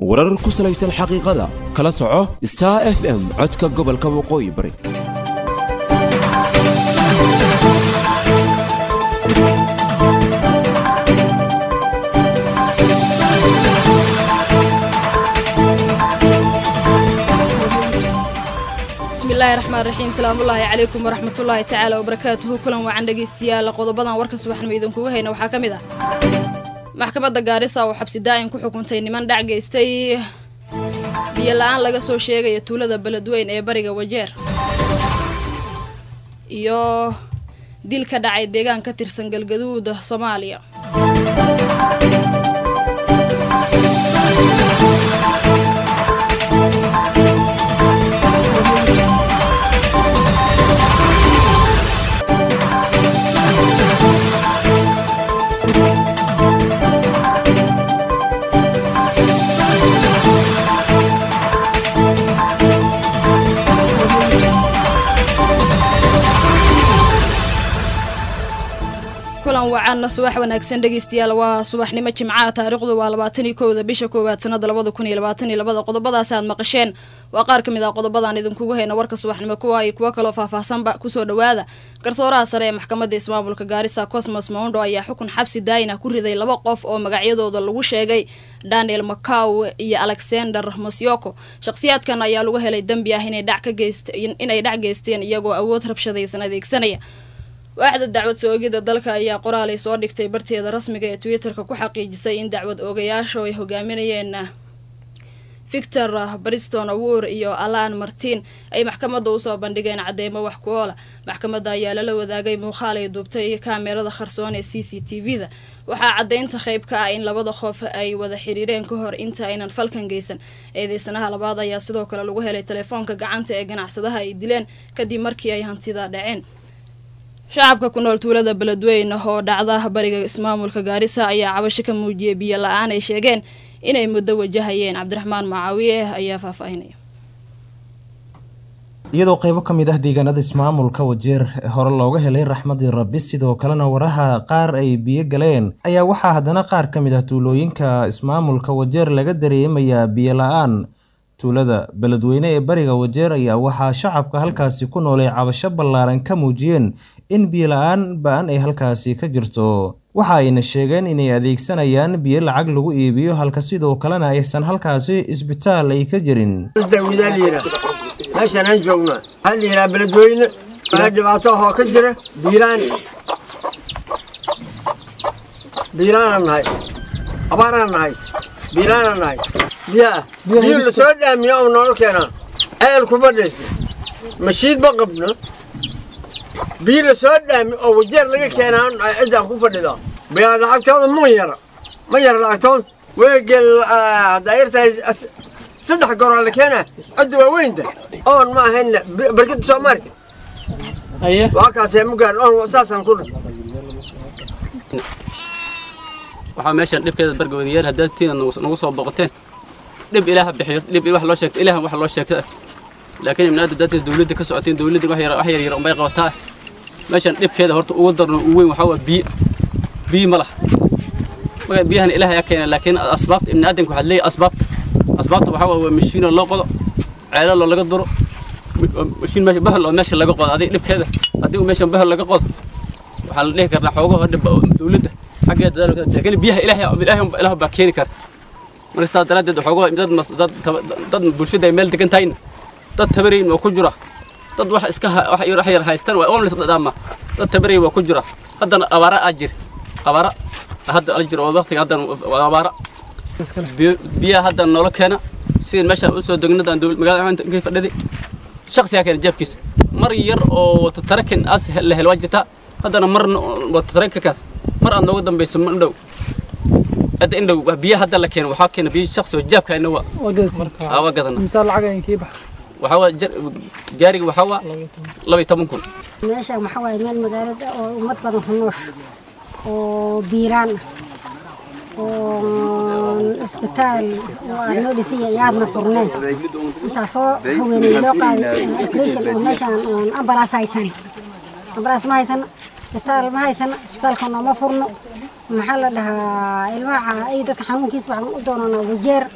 warar ku salaysan xaqiiqada kala soco star f m codka gobolka waqooyi bari bismillaahi raxmaan raxiim salaamullaahi calaykum waraxmatullaahi tacaala wabarakaatuhu kulan wacan dhegaystayaal qodobadan warka subaxnimo idinkuga hayna waxaa ka mid ah maxkamadda gaarisa oo xabsi daa'in ku xukuntay niman dhac geystay biyo la-aan laga soo sheegaya tuulada beledweyn ee bariga wajeer iyo dil ka dhacay deegaan ka tirsan galgaduuda soomaaliya kulan wacanna subax wanaagsan dhegeystayaal waa subaxnimo jimcaha taariikhdu waa labaatan iyo kowda bisha koowaad sanada labada kun iyo labaatan iyo labada qodobadaas aad maqasheen waa qaar ka mid ah qodobadaan idinkugu hayna warka subaxnimo kuwa iyo kuwo kaloo faahfaahsanba kusoo dhawaada garsooraha sare ee maxkamadda ismaamulka gaarisa cosmos moundo ayaa xukun xabsi daayina ku riday laba qof oo magacyadooda lagu sheegay daniel macaw iyo alexander mosyoko shakhsiyaadkan ayaa lagu helay dembi ah inay dhac geysteen iyagoo awood rabshadaysan adeegsanaya waaxda dacwad soo-ogida dalka ayaa qoraalay soo dhigtay barteeda rasmiga ee twitter-ka ku xaqiijisay in dacwad oogayaashu ay hogaaminayeen victor briston awur iyo alan martin ay maxkamadda usoo bandhigeen cadeymo wax ku oola maxkamadda ayaa lala wadaagay muuqaal ay duubtay kaamerada kharsoon ee c c t v-da waxaa caddeynta qayb ka ah in labada qof ay wada xiriireen ka hor inta aynan falkan geysan eedeysanaha labaad ayaa sidoo kale lagu helay telefoonka gacanta ee ganacsadaha ay dileen kadib markii ay hantida dhaceen shacabka ku nool tuulada beledweyne oo dhacda bariga ismaamulka gaarisa ayaa cabasho ka muujiyay biyo la-aan ay sheegeen inay muddo wajahayeen cabdiraxmaan macaawiye ayaa faahfaahinaya iyadoo qaybo ka mid ah deegaanada ismaamulka wajeer hore looga helay raxmadii rabbi sidoo kalena waraha qaar ay biyo galeen ayaa waxaa haddana qaar ka mid ah tuulooyinka ismaamulka wajeer laga dareemayaa biyo la-aan tuulada beledweyne ee bariga wajeer ayaa waxaa shacabka halkaasi ku noolay cabasho ballaaran ka muujiyeen in biyo la-aan ba-an ay halkaasi ka jirto waxa ayna sheegeen inay adeegsanayaan biyo lacag lagu iibiyo halka sidoo kalena aysan halkaasi isbitaal ay ka jirin meeshaan aan joognaa waxaa la yidhaha beledweyne waa dhibaato ahoo ka jira biilaan biilaanaan nahay abaaraan nahay biilaanaan nahay biyaa biyo la soo dhaamiyo oo noola keenaa ceel kuma dhisna mashiin ma qabno biyo la soo dhaami oo wajeer laga keenaa ciddaan ku fadhidaa biyaa lacagtooda ma yara ma yara lacagtooda weegel haddaa yartahay saddex goraa la keenaa cidda waa weynta oon ma ahayn barkada soomaaliya waa kaasee mugaar oon saasaan ku dhan waxaa meeshan dhibkeeda bargawadayaal haddaad tiina nagu soo boqoteen dhib ilaaha bixiyo dhib wax loo sheegto ilaahan wax loo sheegta laakiin ibnaada dadka dawladda ka socoteen dawladda wax yar wax yar yar unbay qabataa meeshan dhibkeeda horta ugu darno ugu weyn waxaa waa biyo biyo ma laha marka biyahan ilaaha yaa keena laakiin asbaabta ibni aadanka waxaad leeyahay asbaabta asbaabta waxaa waa waa mashiino loo qodo ceelalo laga duro mashiin meesha bahol oo meesha laga qodo adiga dhibkeeda haddii uu meeshan bahol laga qodo waxaa la dhihi karnaa xoogaho dhib dawladda xaggeeda laakiin biyaha ilaahay ilaahay ilaah baa keeni kara marka saas daraaddeed xoogaho dad dad dad bulshada ay meel degan tahayna dad tabarayn waa ku jira dad wax iska wax yar wax yar haystaan waa oon dhama dad tabarayn waa ku jira haddana abaara aa jir abaara hadda al jir oo waqtiga haddana abaara biyaha hadda noola keena sidii meeshaan usoo degnadan magaalada inkay fadhiday shaksigaa keena jeebkiisa mar yar oo watatarakin as la hel waa jirtaa haddana mar watatarakinkaas mar aad nooga dambayso ma dhow hadda indhow biyaha hadda la keena waxaa keena biyo shaksi oo jeebka ina waa waa gadana waxaa waa gaariga waxaa waa laba iyo toban kun meesha waxaa waaye meel magaalada oo ummad badan ku noosh oo biiraan ah oo isbitaal oo aad noo dhisaya iyo aadna furneen intaasoo haweeney loo qaaday operation oo meeshaan oon ambalaas haysan ambalaas ma haysana isbitaal ma haysana isbitaalka nooma furno maxaa la dhahaa ilmaha ay dadka xanuunkiisa waxaan u doonanaa wajeer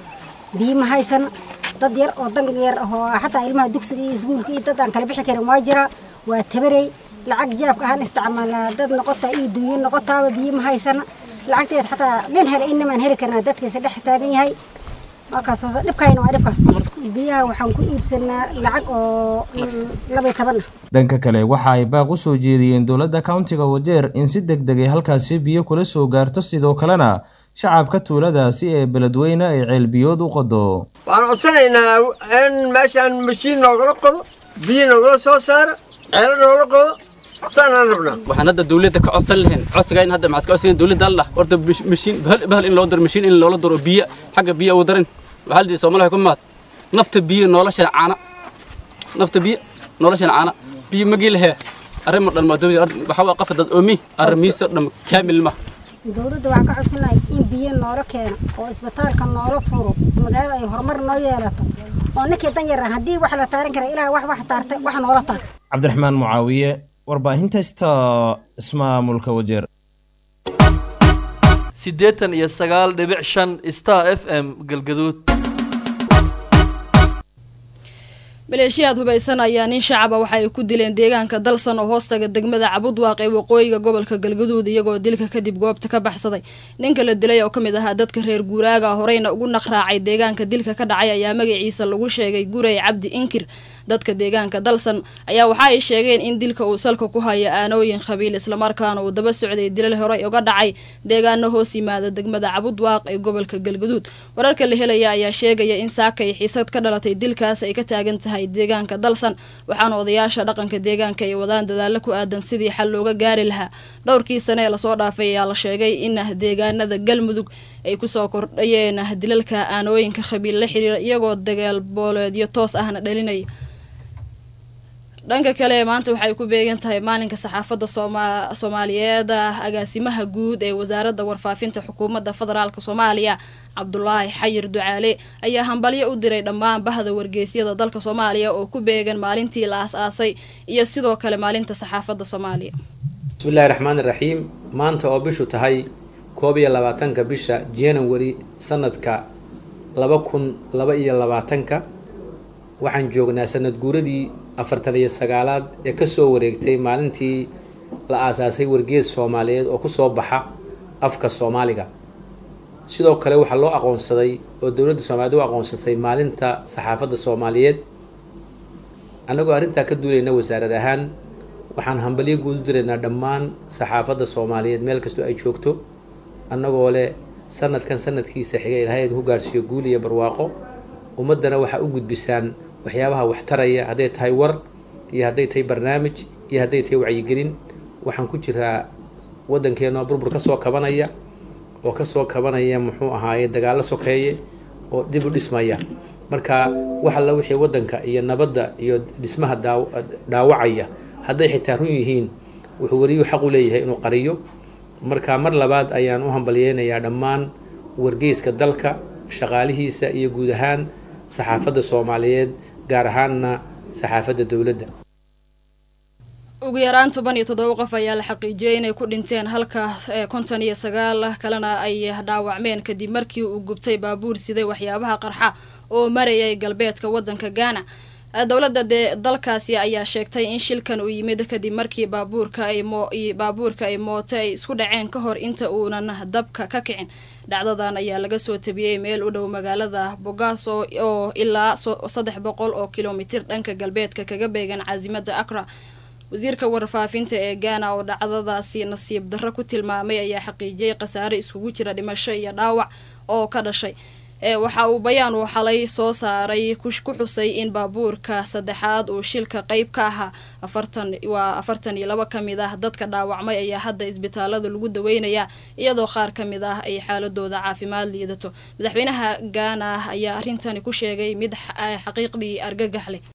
biyo ma haysano dad yar oo dan yar ahoo xataa ilmaha dugsiga iyo iskuulka iyo dad aan kala bixi karin waa jira waa tabarey lacag jaabka ahaan isticmaalnaa dad noqotaa iyo dunyo noqotaaba biyo ma haysana lacagteed xataa nin hele inamaan heli karnaa dadkiisa dhex taagan yahay markaas hoose dhibkayna waa dhibkaas biyaha waxaan ku iibsanaa lacag oo labay toban ah dhanka kale waxa ay baaq u soo jeediyeen dowladda countiga wajeer in si deg deg ay halkaasi biyo kula soo gaarto sidoo kalena shacabka tuuladaasi ee beledweyne ay ceelbiyood u qodo waxaan codsanaynaa in meeshaan mashiin noogala qodo biyo noogala soo saara ceelo noogala qodo saanaan rabnaa waxaan hadda dawladda ka codsan lahayn codsigayn hadda maxaa ka codsan dawladda allah horta mashiin bahal bahal in loo daro mashiin in loola daro biyo xagga biyo ugu darin waxaa la Soomaaliya ku maad nafta biyo nolosha caana nafta biyo nolosha caana biyo magi lahaa arrimo dhan ma dawladda waxa waa qafad dad oomi arrimiisa dhan kaamil ma dowladda waxaan ka codsanahay in biyo noola keeno oo isbitaalka noola furo magaalada ay horumar noo yeelato oo ninkii dan yar ah haddii wax la taaran kara ilaah wax wax taartay wax noola taarta cabdiraxmaan mucaawiye warbaahinta sta ismaamulka wajeer siddeetan iyo sagaal dhibic shan star f m galgaduud maleeshiyaad hubaysan ayaa nin shacaba waxa ay ku dileen deegaanka dalsan oo hoostaga degmada cabudwaaq ee waqooyiga gobolka galgaduud iyagoo dilka kadib goobta ka baxsaday ninka la dilay oo ka mid ahaa dadka reer guuraaga horeyna ugu naqraacay deegaanka dilka ka dhacay ayaa magaciisa lagu sheegay gurey cabdi inkir dadka deegaanka dalsan ayaa waxa ay sheegeen in dilka uu salka ku hayo aanooyin qabiil islamarkaana uu daba socday dilal horey uga dhacay deegaano hoos yimaada degmada cabudwaaq ee gobolka galgaduud wararka la helaya ayaa sheegaya in saakay xiisad ka dhalatay dilkaas ay ka taagan tahay deegaanka dalsan waxaana odayaasha dhaqanka deegaanka ay wadaan dadaalo ku aadan sidii xal looga gaari lahaa dhowrkii sane ee lasoo dhaafay ayaa la sheegay in deegaanada galmudug ay kusoo kordhayeen dilalka aanooyinka qabiil la xiriira iyagoo dagaal booleedyo toos ahna dhalinaya dhanka kale maanta waxay ku beegan tahay maalinka saxaafadda sooma soomaaliyeed agaasimaha guud ee wasaaradda warfaafinta xukuumadda federaalk soomaaliya cabdulaahi xayir ducaale ayaa hambalyo u diray dhammaan bahda wargeysyada dalka soomaaliya oo ku beegan maalintii la aas-aasay iyo sidoo kale maalinta saxaafadda soomaaliya bismillahi raxmaan iraxiim maanta oo bishu tahay koob iyo labaatanka bisha january sanadka laba kun laba iyo labaatanka waxaan joognaa sanad guuradii afartan iyo sagaalaad ee kasoo wareegtay maalintii la aasaasay wargees soomaaliyeed oo kusoo baxa afka soomaaliga sidoo kale waxaa loo aqoonsaday oo dowladda soomaaliyed u aqoonsatay maalinta saxaafadda soomaaliyeed annagoo arrintaa ka duulayna wasaarad ahaan waxaan hambalyo guud u diraynaa dhammaan saxaafadda soomaaliyeed meel kastoo ay joogto annagoo leh sanadkan sanadkiisa xiga ilahayd ku gaarsiiyo guul iyo barwaaqo ummaddana waxaa u gudbisaan waxyaabaha waxtaraya hadday tahay war iyo hadday tahay barnaamij iyo hadday tahay wacyigelin waxaan ku jiraa waddankeenoo burbur ka soo kabanaya oo kasoo kabanaya muxuu ahaaye dagaallo sokeeye oo dib u dhismaya marka wax alla wixii waddanka iyo nabadda iyo dhismaha daaw dhaawacaya hadday xitaa run yihiin wuxuu wariyuu xaq u leeyahay inuu qariyo marka mar labaad ayaan u hambalyeynayaa dhammaan wargeyska dalka shaqaalihiisa iyo guud ahaan saxaafadda soomaaliyeed gaar ahaanna saxaafadda dowladda ugu yaraan toban iyo toddoba qof ayaa la xaqiijiyey inay ku dhinteen halka konton iyo sagaal kalena ay dhaawacmeen kadib markii uu gubtay baabuur siday waxyaabaha qarxa oo marayay galbeedka waddanka gaana dowladda dee dalkaasi ayaa sheegtay in shilkan uu yimid kadib markii baabuurka ay mo baabuurka ay mooto ay isku dhaceen ka hor inta uunan dabka ka kicin dhacdadan ayaa laga soo tabiyey meel u dhow magaalada bogaaso oo ilaa saddex boqol oo kilomitir dhanka galbeedka kaga beegan caasimada akra wasiirka warfaafinta ee gaana oo dhacdadaasi nasiib darro ku tilmaamay ayaa xaqiijiyey khasaare iskugu jira dhimasho iyo dhaawac oo ka dhashay waxa uu bayaan uu xalay soo saaray ku xusay in baabuurka saddexaad uu shilka qeyb ka ahaa afartan waa afartan iyo laba ka mid ah dadka dhaawacmay ayaa hadda isbitaalada lagu daweynayaa iyadoo qaar ka mid ah ay xaaladooda caafimaad liidato madaxweynaha gaana ayaa arrintani ku sheegay mid xaqiiqdii argagax leh